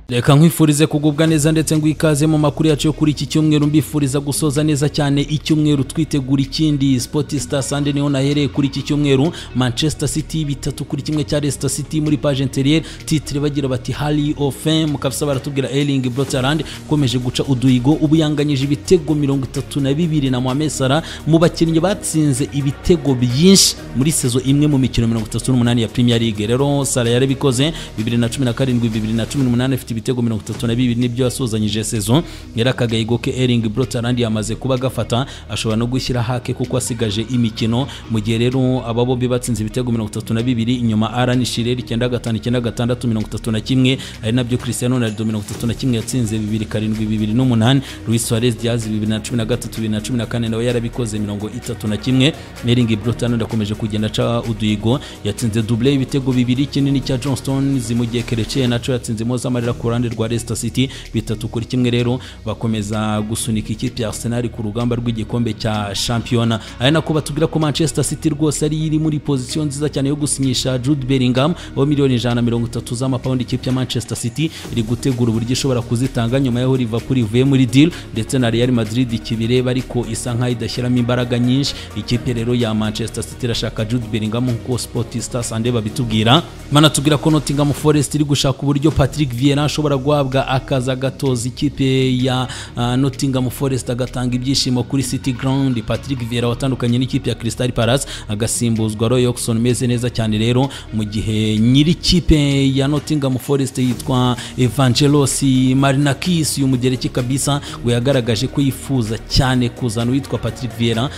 reka nkwifurize kugubwa neza ndetse ngo ikaze mu makuru yacu yo kuri iki cyumweru mbifuriza gusoza neza cyane icyumweru twitegura ikindi Sporting Star Sunday niho nahereye kuri iki cyumweru Manchester City bitatu kuri kimwe cya Leicester City muri page intérieure titre bagira bati Hall of Fame mukabisa baratubwira Erling Haaland ukomeje guca uduhigo ubu yanganyije ibitego mirongo itatu na bibiri na Mohamed Salah mu bakinnyi batsinze ibitego byinshi muri sezo imwe mu mikino mirongo itatu n'umunani ya Premier League rero Salah yarabikoze bibiri na cumi na karindwi bibiri na cumi n'umunani afite ibitego mirongo itatu na bibiri nibyo yasuzanyije sezo yari akagahigo ke Erling Haaland yamaze kuba agafata ashobora no gushyira hake kuko asigaje imikino mu gihe rero aba bombi batsinze ibitego mirongo itatu na bibiri inyuma Alan Shearer icyenda gatanu icyenda gatandatu mirongo itatu na kimwe ari nabyo Cristiano Ronaldo mirongo itatu na kimwe yatsinze bibiri karindwi bibiri n'umunani Luis Suarez Diaz bibiri na cumi na gatatu bibiri na cumi na kane nawe yarabikoze mirongo itatu na kimwe Erling Haaland akomeje kugenda aca uduhigo yatsinze double y'ibitego bibiri kinini cya John Stones mu gihe Kereche naco yatsinzemo z'amarira ku ruhande rwa Leicester City bitatu kuri kimwe rero bakomeza gusunika ikipe ya Arsenal ku rugamba rw'igikombe cya shampiyona ari nako batubwira ko Manchester City rwose ari iri muri pozisiyo nziza cyane yo gusinyisha Jude Bellingham aho miliyoni ijana na mirongo itatu z'amapawundi ikipe ya Manchester City iri gutegura uburyo ishobora kuzitanga nyuma y'aho Liverpool ivuye muri deal ndetse na Real Madrid ikibireba ariko isa nkaho idashyiramo imbaraga nyinshi ikipe rero ya Manchester City irashaka Jude Bellingham nk'uko Sport Star Sunday babitubwira banatubwira ko Nottingham Forest iri gushaka uburyo Patrick Vieira ashobora guhabwa akazi agatoza ikipe ya uh, Nottingham Forest agatanga ibyishimo kuri City Ground Patrick Vieira watandukanye n'ikipe ya Crystal Palace agasimbuzwa Roy Hodgson meze neza cyane rero mu gihe nyiri ikipe ya Nottingham Forest yitwa Evangelos Marinakis uyu mugereki kabisa we yagaragaje ko yifuza cyane kuzana uwitwa Patrick Vieira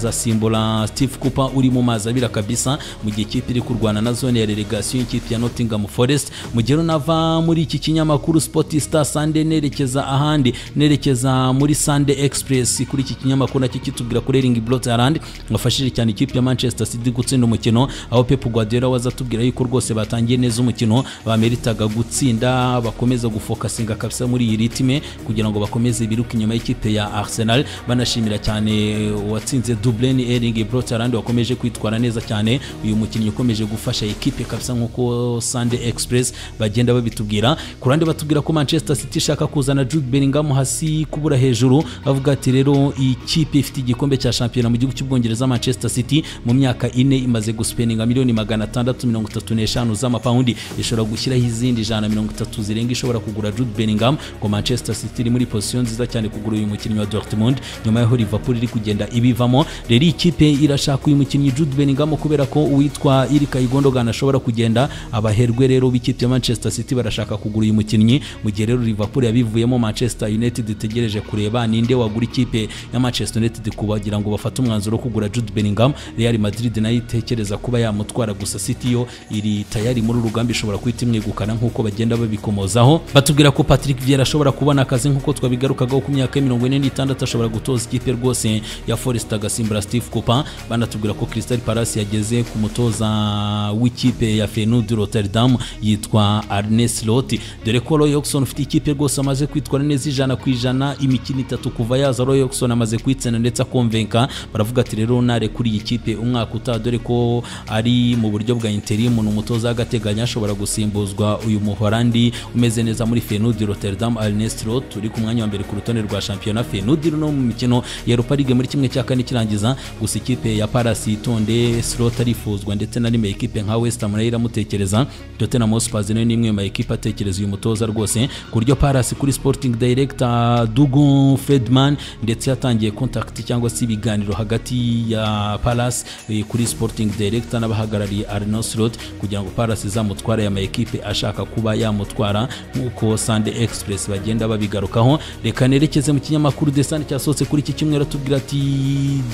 akazasimbura Steve Cooper uri mu mazi abira kabisa mu gihe ikipe iri kurwana na zone ya relegation y'ikipe ya Nottingham Forest mu gihe runava muri iki kinyamakuru Sport Star Sunday nerekeza ahandi nerekeza muri Sunday Express kuri iki kinyamakuru nacyo kitubwira kuri Erling Haaland wafashije cyane ikipe ya Manchester City gutsinda umukino aho Pep Guardiola waza atubwira yuko rwose batangiye neza umukino bameritaga gutsinda bakomeza gufokasinga kabisa muri iyi ritime kugira ngo bakomeze biruke inyuma y'ikipe ya Arsenal banashimira cyane uwatsinze double ni Erling Haaland wakomeje kwitwara neza cyane uyu mukinnyi ukomeje gufasha ikipe kabisa nk'uko Sunday Express bagenda babitubwira ku ruhande batubwira ko Manchester City ishaka kuzana Jude Bellingham hasi kubura hejuru avuga ati rero iyi kipe ifite igikombe cya shampiyona mu gihugu cy'ubwongereza Manchester City mu myaka ine imaze guspeninga miliyoni magana atandatu mirongo itatu n'eshanu z'amapawundi ishobora gushyiraho izindi ijana mirongo itatu zirenga ishobora kugura Jude Bellingham ngo Manchester City iri muri position nziza cyane kugura uyu mukinnyi wa Dortmund nyuma y'aho Liverpool iri kugenda ibivamo rero iyi kipe irashaka uyu mukinnyi Jude Bellingham kubera ko uwitwa Ilkay Gundogan ashobora kugenda abaherwe rero b'ikipe ya Manchester City barashaka kugura uyu mukinnyi mu gihe rero Liverpool yabivuyemo Manchester United itegereje kureba ninde wagura ikipe ya Manchester United kubagira ngo bafate umwanzuro wo kugura Jude Bellingham Real Madrid nayo itekereza kuba yamutwara gusa City yo iri tayari muri urugamba ishobora kuhita imwegukana nk'uko bagenda babikomozaho batubwira ko Patrick Vieira ashobora kubona akazi nk'uko twabigarukagaho ku myaka mirongo ine n'itandatu ashobora gutoza ikipe rwose ya Forest agasimbura Steve Cooper banatubwira ko Crystal Palace yageze ku mutoza w'ikipe ya Feyenoord Rotterdam yitwa Arne Slot dore ko Roy Hodgson ufite ikipe rwose amaze kwitwara neza ijana ku ijana imikino itatu kuva yaza Roy Hodgson amaze kwitsinda ndetse akomvenka baravuga ati rero nare kuri iyi kipe umwaka utaha dore ko ari mu buryo bwa interim ni umutoza w'agateganyo ashobora gusimbuzwa uyu muhorandi umeze neza muri Feyenoord Rotterdam Arne Slot uri ku mwanya wa mbere ku rutonde rwa shampiyona Feyenoord no mu mikino ya Europa League muri kimwe cya kane kirangiza gusa ikipe ya Palace itonde Slot arifuzwa ndetse na rimwe ikipe nka West Ham nayo iramutekereza Tottenham Hotspur nayo ni imwe mu makipe atekereza uyu mutoza rwose ku buryo Palace kuri Sporting Director Dugu Fredman ndetse yatangiye contact cyangwa se ibiganiro hagati ya Palace eh, kuri Sporting Director n'abahagarariye Arno Slot kugira ngo Palace izamutware ya makipe ashaka kuba yamutwara nk'uko Sunday Express bagenda babigarukaho reka nerekeze mu kinyamakuru The Sun cyasohotse kuri iki cyumweru atubwira ati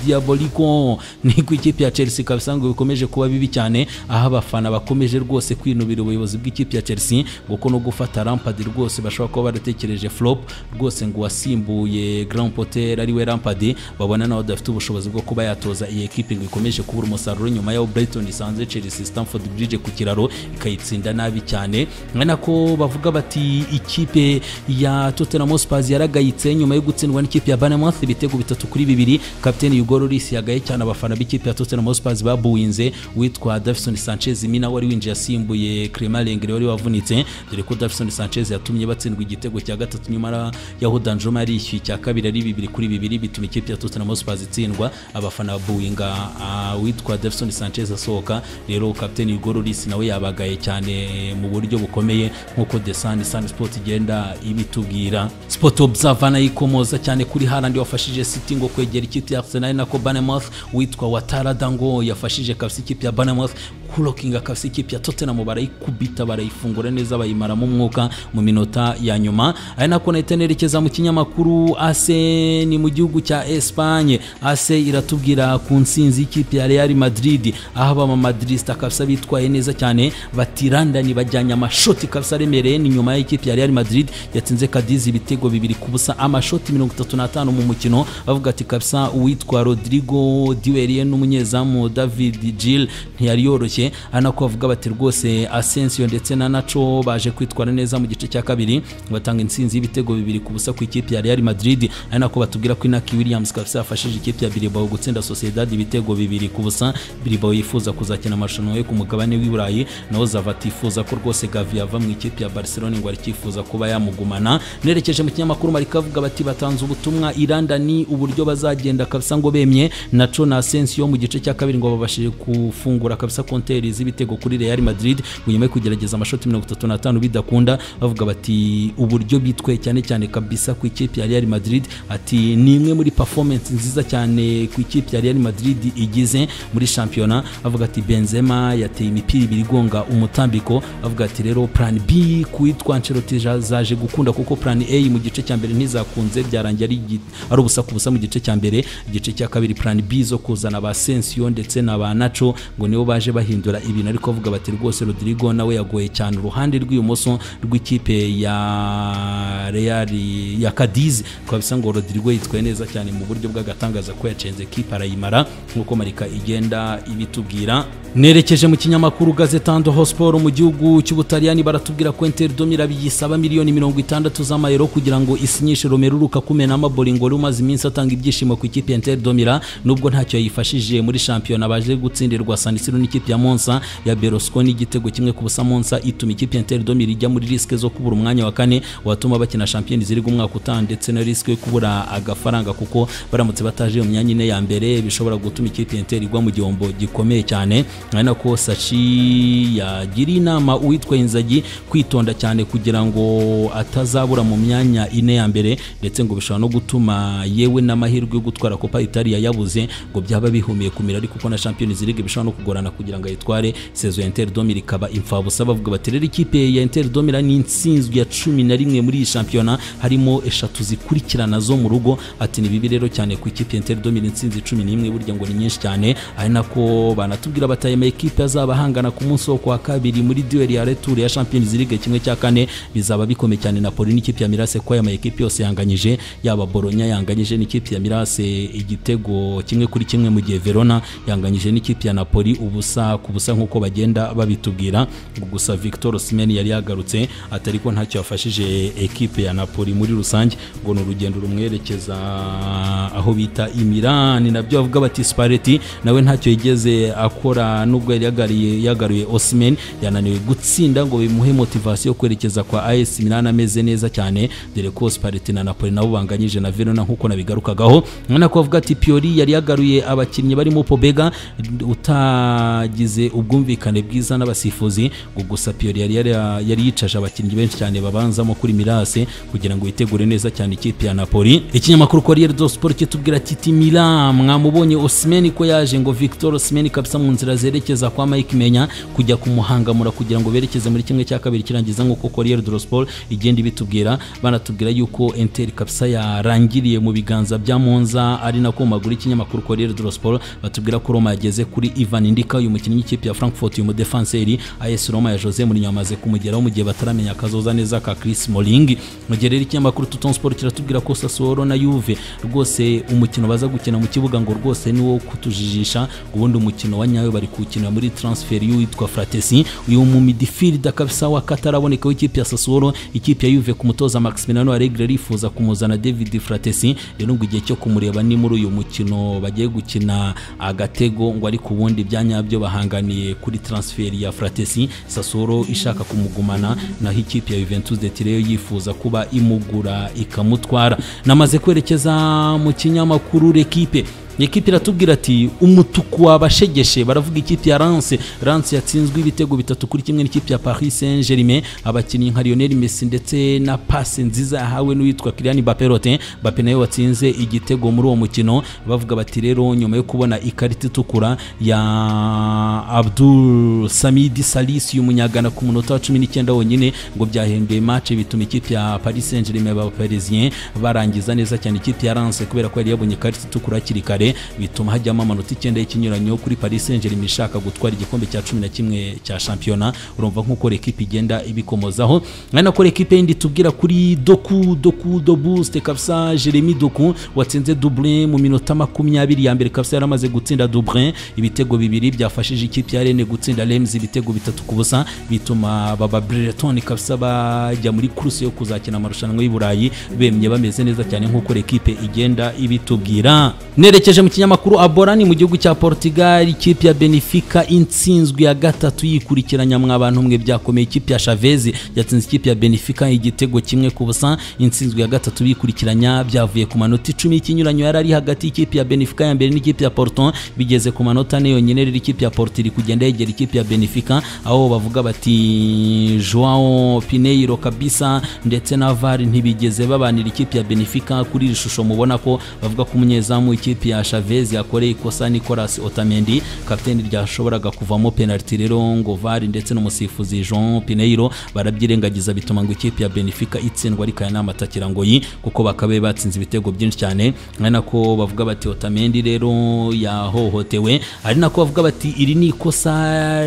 Diabolico ni ku ikipe ya Chelsea kabisa ngo bikomeje kuba bibi cyane aho abafana bakomeje rwose kwinubira ubuyobozi bw'ikipe ya Chelsea kuko no gufata Lampard rwose bashobora kuba baratekereje flop rwose ngo wasimbuye Grand Potter ariwe Lampard babona nawe adafite ubushobozi bwo kuba yatoza iyi ekipe ngo ikomeje kubura umusaruro nyuma y'aho Brighton isanze Chelsea Stamford Bridge ku kiraro ikayitsinda nabi cyane nako bavuga bati ikipe ya Tottenham Hotspur yaragayitse nyuma yo gutsindwa n'ikipe ya Bournemouth ibitego bitatu kuri bibiri kapiteni Hugo Lloris yagaye cyane abafana b'ikipe ya Tottenham Hotspur babuinze witwa Davison Sanchez Mina wari winjiye asimbuye Clement Lenglet wari wavunitse dore ko Davison Sanchez yatumye batsindwa igitego cya gatatu nyuma yaho Danjuma yarishyuye icya kabiri ari bibiri kuri bibiri bituma ikipe ya Tottenham Hotspur itsindwa abafana buwinga witwa Davinson Sanchez asohoka rero kapiteni Hugo Lloris nawe yabagaye cyane mu buryo bukomeye nk'uko The Sun Sun Sport igenda ibitubwira Sport Observer nayo ikomoza cyane kuri Haaland wafashije City ngo kwegera ikipe ya Arsenal nako Bournemouth witwa Watarada ngo yafashije kabisa ikipe ya Bournemouth kurokinga kabisa ikipe ya Tottenham barayikubita barayifungura neza bayimaramo umwuka mu minota ya nyuma ari nako nahita nerekeza mu kinyamakuru ASE ni mu gihugu cya Espagne ASE iratubwira ku nsinzi y'ikipe ya Real Madrid aho abama Madridista kabisa bitwaye neza cyane batirandanye bajyanye amashoti kabisa aremereye ni nyuma y'ikipe ya Real Madrid yatsinze Cadiz ibitego bibiri ku busa amashoti mirongo itatu n'atanu mu mukino bavuga ati kabisa uwitwa Rodrigo Diweriye n'umunyezamu David Gil ntiyari yoroshye anako bavuga bati rwose Asensio ndetse na Nacho baje kwitwara neza mu gice cya kabiri batanga insinzi y'ibitego bibiri ku busa ku ikipe ya Real Madrid ari nako batubwira ko Inaki Williams kabisa yafashije ikipe ya Bilbao gutsinda Sociedad ibitego bibiri ku busa Bilbao yifuza kuzakina amarushanwa yo ku mugabane w'i Burayi naho Zava atifuza ko rwose Gavi yava mu ikipe ya Barcelona ngo aricyifuza kuba yamugumana nerekeje mu kinyamakuru Marika avuga bati batanze ubutumwa Iranda ni uburyo bazagenda kabisa ngo bemye Nacho na Asensio mu gice cya kabiri ngo babashije gufungura kabisa konteri z'ibitego kuri Real Madrid ngo nyuma yo kugerageza amashoti 35 bidakunda bavuga bati uburyo bitwe cyane cyane kabisa ku ikipe ya Real Madrid ati ni imwe muri performance nziza cyane ku ikipe ya Real Madrid igize muri shampiyona avuga ati Benzema yateye imipira ibiri igonga umutambiko avuga ati rero plan B kuitwa Ancelotti zaje gukunda kuko plan A mu gice cya mbere ntizakunze byarangiye ari ari ubusa ku busa mu gice cya mbere igice cya kabiri plan B zo kuzana ba Sensio ndetse na ba Nacho ngo nibo baje bahindura ibintu ariko avuga bati rwose Rodrigo nawe yagoye cyane uruhande rw'ibumoso rw'ikipe ya Real ya Cadiz kwa bisa ngo Rodrigo yitwaye neza cyane mu buryo bw'agatangaza ko yacenze kipe arayimara nk'uko Marika igenda ibitubwira nerekeje mu kinyamakuru gazetando hosport mu gihugu cy'ubutaliyani baratubwira ko Inter Domirabi yisaba miliyoni mirongo itandatu z'amayero kugira ngo isinyishe Romelu Lukaku Menamaboli ngo wari umaze iminsi atanga ibyishimo ku ikipe ya Inter Domira nubwo ntacyo yifashije muri shampiyona baje gutsindirwa San Siro n'ikipe ya Monza ya Berlusconi igitego kimwe ku busa Monza ituma ikipe ya Inter Domira ijya muri risque zo kubura umwanya wa kane watuma bakina shampiyona ziri umwaka utaha ndetse na risque yo kubura agafaranga kuko baramutse bataje mu myanya ine ya mbere bishobora gutuma ikipe ya Inter igwa mu gihombo gikomeye cyane ari nako Sachi yagiriye inama uwitwa Inzagi kwitonda cyane kugira ngo atazabura mu myanya ine ya mbere ndetse ngo bishobora no gutuma yewe n'amahirwe yo gutwara Copa Italia yabuze ngo byaba bihumiye kumira ariko kuko na Champions League bishobora no kugorana kugira ngo ayitware sezo ya Inter Domira ikaba imfabusa bavuga bati rero ikipe ya Inter Domira ni intsinzwe ya cumi na rimwe muri iyi shampiyona harimo eshatu zikurikirana zo mu rugo ati ni bibi rero cyane ku ikipe ya Inter Domira intsinzi cumi n'imwe burya ngo ni nyinshi cyane ari nako banatubwira batayema ikipe azaba ahangana ku munsi wo kwa kabiri muri duel ya retour ya Champions League kimwe cya kane bizaba bikomeye cyane Napoli n'ikipe ya Mirase ko ama ekipe yose yanganyije yaba Bologna yanganyije n'ikipe ya Mirase igitego kimwe kuri kimwe mu gihe Verona yanganyije n'ikipe ya Napoli ubusa ku busa nk'uko bagenda babitubwira gusa Victor Osimhen yari yagarutse atari ko ntacyo yafashije ekipe ya Napoli muri rusange ngo ni urugendo rumwerekeza aho bita Imilan nabyo bavuga bati Spalletti nawe ntacyo yigeze akora nubwo yari yagariye yagaruye Osimhen yananiwe gutsinda ngo bimuhe motivation yo kwerekeza kwa AS Milan ameze neza cyane dore ko Spalletti na Napoli nabo banganyije na Verona nkuko nabigarukagaho none ko bavuga ati Pioli yari yagaruye abakinnyi barimo Pobega utagize ubwumvikane bwiza n'abasifuzi ngo gusa Pioli yari yari yicaje abakinnyi benshi cyane babanzamo kuri Mirase kugira ngo yitegure neza cyane ikipe ya Napoli ikinyamakuru Corriere dello Sport kitubwira ati Milan mwamubonye Osimhen ko yaje ngo Victor Osimhen kabisa mu nzira zerekeza kwa Mike Menya kujya kumuhangamura kugira ngo berekeze muri kimwe cya kabiri kirangiza nk'uko Corriere dello Sport igenda ibitubwira banatubwira yuko Inter kabisa yarangiriye mu biganza bya Monza ari nako maguru ikinyamakuru Corriere dello Sport batubwira ko Roma yageze kuri Ivan Ndika uyu mukinnyi w'ikipe ya Frankfurt uyu mudefenseri AS Roma ya Jose Mourinho amaze kumugeraho mu gihe bataramenya akazoza neza ka Chris Smalling mu gihe rero ikinyamakuru Tutton Sport kiratubwira ko Sassuolo na Juve rwose umukino baza gukina mu kibuga ngo rwose ni wo kutujijisha ubundi umukino wa nyawe bari kuwukina muri transfer y'uwitwa Fratesi uyu mu midfield kabisa wa kataraboneka w'ikipe ya Sassuolo ikipe ya Juve ku mutoza Maximiliano Allegri arifuza kumuzana David Fratesi rero ngo igihe cyo kumureba ni muri uyu mukino bagiye gukina agatego ngo ariko ubundi bya nyabyo bahanga ihanganiye kuri transferi ya Fratesi Sassuolo ishaka kumugumana naho ikipe ya Juventus de Turin yifuza kuba imugura ikamutwara namaze kwerekeza mu kinyamakuru L'Equipe ikipe iratubwira ati umutuku wabashegeshe baravuga ikipe ya lance lance yatsinzwe ibitego bitatu kuri kimwe n'ikipe ya paris saint germain abakinnyi nka lionel messi ndetse na pase nziza yahawe n'uwitwa kiriani baperote bape nawe watsinze igitego muri uwo mukino bavuga bati rero nyuma yo kubona ikarita itukura ya abdul samidi salisi umunyagana ku munota wa cumi n'icyenda wonyine ngo byahembwe mace bituma ikipe ya paris saint germain baparisien barangiza neza cyane ikipe ya lance kubera ko yari yabonye ikarita itukura hakiri kare kare bituma hajyamo amanota icyenda y'ikinyuranyo kuri paris saint germain ishaka gutwara igikombe cya cumi na kimwe cya shampiyona urumva nk'uko rekipe igenda ibikomozaho ari nako rekipe yindi tubwira kuri doku doku dobuste kabisa jeremy doku watsinze dublin mu minota makumyabiri ya mbere kabisa yari amaze gutsinda dublin ibitego bibiri byafashije ikipe ya rene gutsinda rems ibitego bitatu ku busa bituma baba breton kabisa bajya muri kuruse yo kuzakina amarushanwa y'i burayi bemye bameze neza cyane nk'uko rekipe igenda ibitubwira nereke yerekeje mu kinyamakuru aborani mu gihugu cya portugal ikipe ya benfica intsinzwe ya gatatu yikurikiranya mwa bantu mwe byakomeye ikipe ya chavez yatsinze ikipe ya benfica igitego kimwe ku busa intsinzwe ya gatatu bikurikiranya byavuye ku manota icumi y'ikinyuranyo yari ari hagati y'ikipe ya benfica ya mbere n'ikipe ya porto bigeze ku manota ane yonyine rero ikipe ya porto iri kugenda yegera ikipe ya benfica aho bavuga bati joao pineiro kabisa ndetse na var ntibigeze babanira ikipe ya benfica kuri iri shusho mubona ko bavuga ko umunyezamu ikipe ya ya Chavez yakoreye ikosa Nicolas Otamendi kapiteni ryashoboraga kuvamo penalty rero ngo VAR ndetse n'umusifuzi Jean Pineiro barabyirengagiza bituma ngo ikipe ya Benfica itsindwa ariko aya n'amatakira ngo yi kuko bakabe batsinze ibitego byinshi cyane ari nako bavuga bati Otamendi rero yahohotewe ari nako bavuga bati iri ni ikosa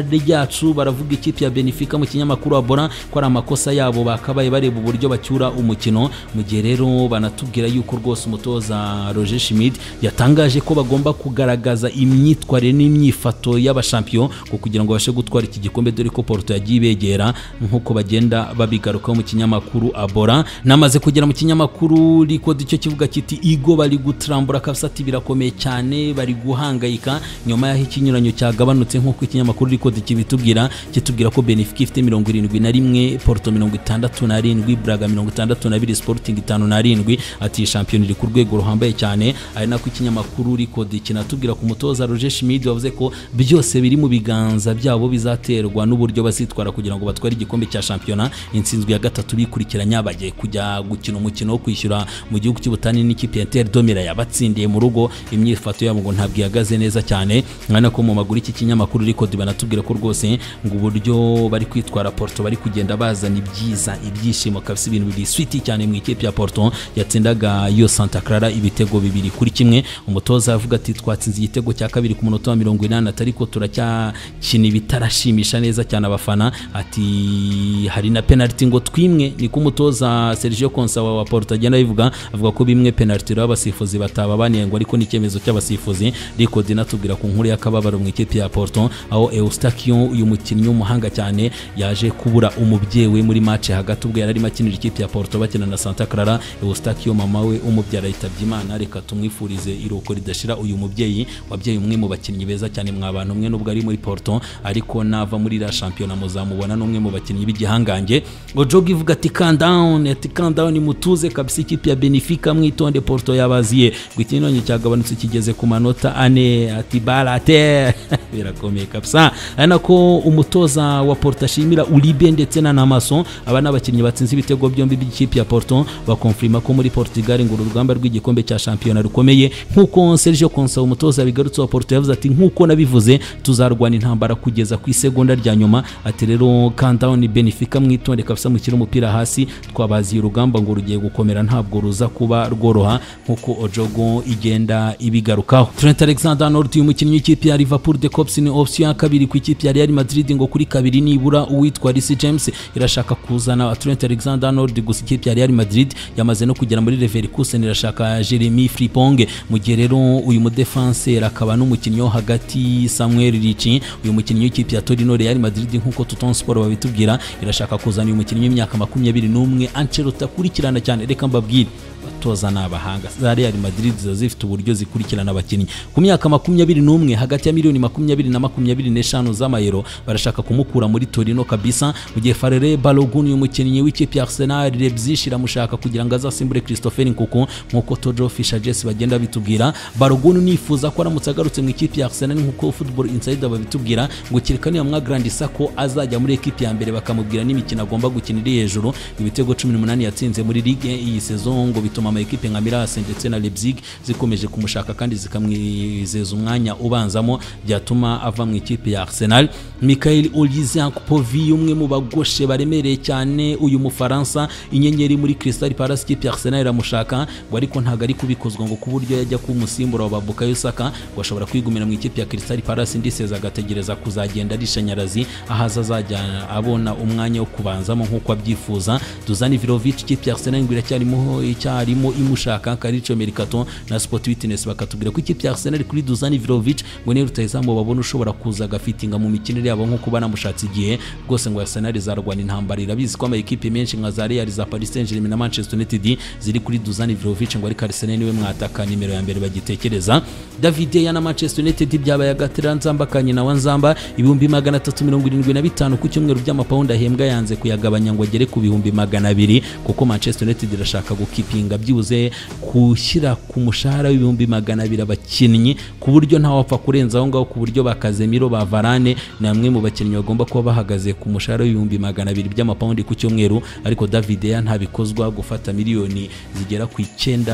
ryacu baravuga ikipe ya Benfica mu kinyamakuru Abora ko ari amakosa yabo bakabaye bareba uburyo bacyura umukino mu gihe rero banatubwira yuko rwose umutoza Roger Schmidt yatanga batangaje ko bagomba kugaragaza imyitwarire n'imyifato y'abashampiyo ngo kugira ngo babashe gutwara iki gikombe dore ko porto yagiye ibegera nk'uko bagenda babigarukaho mu kinyamakuru abora namaze kugera mu kinyamakuru rikodi icyo kivuga kiti igo bari gutrambura kabisati birakomeye cyane bari guhangayika nyuma y'aho ikinyuranyo cyagabanutse nk'uko ikinyamakuru rikodi kibitubwira kitubwira ko benefika ifite mirongo irindwi na rimwe porto mirongo itandatu na rindwi braga mirongo itandatu na biri sporting itanu na rindwi ati shampiyona iri ku rwego ruhambaye cyane ari nako ikinyamakuru makuru rikodi kinatubwira ku mutoza Roger Schmidt wavuze ko byose biri mu biganza byabo bizaterwa n'uburyo bazitwara kugira ngo batware igikombe cya shampiyona intsinzwe ya gatatu bikurikiranya bagiye kujya gukina umukino wo kwishyura mu gihugu cy'ubutani n'ikipe ya Inter Domira yabatsindiye mu rugo imyifato yabo ngo ntabwo ihagaze neza cyane nkana ko mu maguru iki kinyamakuru rikodi banatubwira ko rwose ngo uburyo bari kwitwara Porto bari kugenda bazana ibyiza ibyishimo kabisa ibintu biswiti cyane mu ikipe ya Porto yatsindaga yo Santa Clara ibitego bibiri kuri kimwe umutoza avuga ati twatsinze igitego cya kabiri ku munota wa mirongo inani ariko turacyakina ibitarashimisha neza cyane abafana ati hari na penaliti ngo twimwe niko umutoza Sergio Consa wa Porto agenda abivuga avuga ko bimwe penaliti rero abasifuzi bataba banengwa ariko n'icyemezo cy'abasifuzi ariko dinatubwira ku nkuru y'akababaro mu ikipe ya Porto aho Eustachio uyu mukinnyi w'umuhanga cyane yaje kubura umubyeyi we muri match hagati ubwo yari arimo akinira ikipe ya Porto bakina na Santa Clara Eustachio mama we umubyara yitabye Imana reka tumwifurize iro iruhuko ridashira uyu mubyeyi wabyeyi umwe mu bakinnyi beza cyane mwa bantu umwe nubwo ari muri Porto ariko nava muri la shampiyona muzamubona n'umwe mu bakinnyi b'igihangange Ojogi ivuga ati calm down ati calm down mutuze kabisa ikipe ya Benfica mwitonde Porto yabaziye gwikinonye cyagabanutse kigeze ku manota ane ati balate birakomeye kabisa ari nako umutoza wa Porto ashimira Uribe ndetse na Namason aba ni abakinnyi batsinze ibitego byombi by'ikipe ya Porto bakonfirma ko muri Portugal ngo urugamba rw'igikombe cya shampiyona rukomeye nk'uko nk'uko Sergio Consa umutoza bigarutse wa Porto yavuze ati nk'uko nabivuze tuzarwana intambara kugeza ku isegonda rya nyuma ati rero countdown Benfica mwitonde kabisa mukire umupira hasi twabaziye urugamba ngo rugiye gukomera ntabwo ruza kuba rworoha nk'uko Ojogo igenda ibigarukaho Trent Alexander-Arnold uyu mukinnyi w'ikipe ya Liverpool de Cops ni option ya kabiri ku ikipe ya Real Madrid ngo kuri kabiri nibura uwitwa Reece James irashaka kuzana Trent Alexander-Arnold gusa ikipe ya Real Madrid yamaze no kugera muri Leverkusen irashaka Jeremy Frimpong mu gihe rero uyu mudefanseri akaba n'umukinnyi wo hagati Samuel Rici uyu mukinnyi w'ikipe ya Torino Real Madrid nk'uko Toton Sport babitubwira irashaka kuzana uyu mukinnyi w'imyaka makumyabiri n'umwe Ancelotti akurikirana cyane reka mbabwire abatoza n'abahanga za Real Madrid ziba zifite uburyo zikurikirana abakinnyi ku myaka makumyabiri n'umwe hagati ya miliyoni makumyabiri na makumyabiri n'eshanu z'amayero barashaka kumukura muri Torino kabisa mu gihe Ferre Balogun uyu mukinnyi w'ikipe ya Arsenal Leipzig iramushaka kugira ngo azasimbure Christopher Nkunku nk'uko Tojo Fisher Jesse bagenda bitubwira Balogun nifuza ko aramutse agarutse mu ikipe ya Arsenal nk'uko Football Insider babitubwira ngo kireka niyo mwagrandisa ko azajya muri ekipe ya mbere bakamubwira n'imikino agomba gukina iri hejuru ibitego 18 yatsinze muri ligue iyi saison ngo bituma ama ekipe nka Miras ndetse na Leipzig zikomeje kumushaka kandi zikamwizeza umwanya ubanzamo byatuma ava mu ikipe ya Arsenal Michael Olise Povi umwe mu bagoshe baremereye cyane uyu Mufaransa inyenyeri muri Crystal Palace ikipe ya Arsenal iramushaka ngo ariko ntago ari kubikozwa ngo ku buryo yajya ku musimbura wa Bukayo Saka ngo ashobora kwigumira mu ikipe ya Crystal Palace ndiseza agategereza kuzagenda arishanyarazi ahaza azajya abona umwanya wo kubanzamo nk'uko abyifuza Dusan Vlahovic ikipe ya Arsenal ngo iracyarimo icyarimo imushaka Karicho Mercato na Sport Witness bakatubwira ko ikipe ya Arsenal kuri Dusan Vlahovic ngo niyo rutayizamu babona ushobora kuza agafitinga mu mikinire yabo nk'uko banamushatse igihe rwose ngo Arsenal izarwana intambara irabizi ko ama ekipe menshi nka za Real za Paris Saint-Germain na Manchester United ziri kuri Dusan Vlahovic ngo ariko Arsenal niwe mwataka nimero ya mbere bagitekereza David Deya na Manchester United byabaye agatera nzamba kanyina wa nzamba ibihumbi magana atatu mirongo irindwi na bitanu ku cyumweru by'amapawundi ahembwa yanze kuyagabanya ngo agere ku bihumbi magana abiri kuko Manchester United irashaka gukipinga byibuze gushyira ku mushahara w'ibihumbi magana abiri abakinnyi ku buryo ntawapfa kurenza aho ngaho ku buryo ba Casemiro ba Varane ni amwe mu bakinnyi bagomba kuba bahagaze ku mushahara w'ibihumbi magana abiri by'amapawundi ku cyumweru ariko David Deya ntabikozwa gufata miliyoni zigera ku icyenda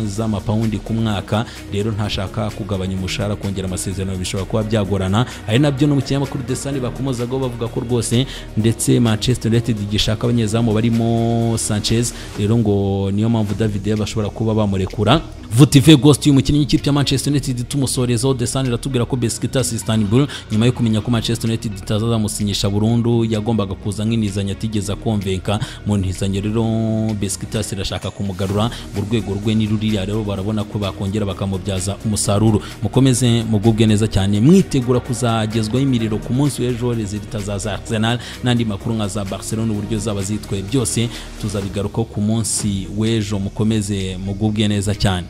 z'amapawundi ku mwaka rero ntashaka kugabanya umushahara kongera amasezerano bishobora kuba byagorana ari nabyo n'umukinyamakuru Desani bakomozagaho bavuga ko rwose ndetse Manchester United igishaka abanyezamu barimo Sanchez rero ngo niyo mpamvu David Deya bashobora kuba bamurekura Vutive Ghost uyu mukinnyi w'ikipe ya Manchester United tumusorezaho Desani iratubwira ko Besiktas Istanbul nyuma yo kumenya ko Manchester United itazamusinyisha burundu yagombaga kuza nk'inizanya atigeze akomvenka mu ntizanyo rero Besiktas irashaka kumugarura mu rwego rwe ni ruriya rero barabona ko bakongera bakamubyaza umusaruro mukomeze mugubwe neza cyane mwitegura kuzagezwaho imiriro ku munsi w'ejo rezilita za za Arsenal n'andi makuru nka za Barcelona uburyo zaba zitwaye byose tuzabigarukaho ku munsi w'ejo mukomeze mugubwe neza cyane